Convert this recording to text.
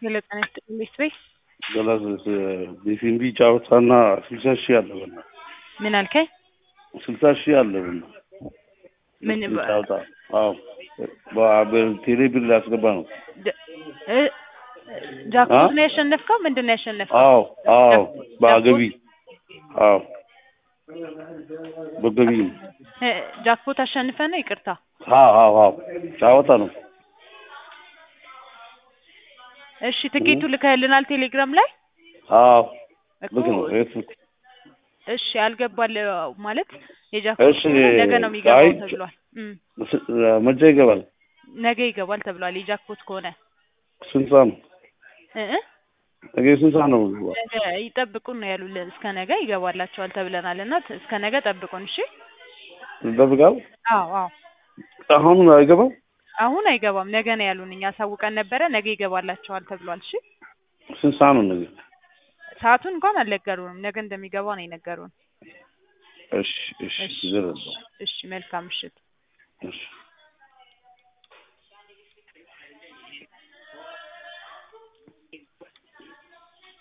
ሄሎ ጤና ይስጥልኝ ቤተሰቤ ገላስ ቢፊንቢ ጫወታና ስልሳ ሺህ አለ በና ምን አልከኝ? ስልሳ ሺህ አለ በና ምን በ- ጫወታ አዎ በቴሌ ብር ላስገባ ነው። ደ- እ- ጃክፖት ነው ያሸነፍከው? ምንድን ነው ያሸነፍከው? አዎ አዎ በገቢ አዎ በገቢ እ፣ ጃክፖት አሸንፈ ነው? ይቅርታ አዎ አዎ አዎ ጫወታ ነው። እሺ፣ ትኬቱ ልከህልናል ቴሌግራም ላይ አዎ እኮ ልክ ነው። ፌስቡክ እሺ፣ አልገባል ማለት የጃክፖት እሺ፣ ነገ ነው የሚገባው አይ፣ ተብሏል። እም፣ መቼ ይገባል? ነገ ይገባል ተብሏል። የጃክፖት ከሆነ ስንት ሰዓት ነው? እ እ ነገ ስንት ሰዓት ነው? ነገ ይጠብቁን ነው ያሉልን። እስከ ነገ ይገባላቸዋል ተብለናል እና ት- እስከ ነገ ጠብቁን። እሺ። ይጠብቃል? አዎ አዎ አሁን አይገባም? አሁን አይገባም። ነገ ነው ያሉን። እኛ አሳውቀን ነበረ። ነገ ይገባላቸዋል ተብሏል። እሺ ስንት ሰዓት ነው ነገ? ሰዓቱን እንኳን አልነገሩንም። ነገ እንደሚገባ ነው የነገሩን። እሺ እሺ እሺ ዝርዝር እሺ፣ መልካም ምሽት። እሺ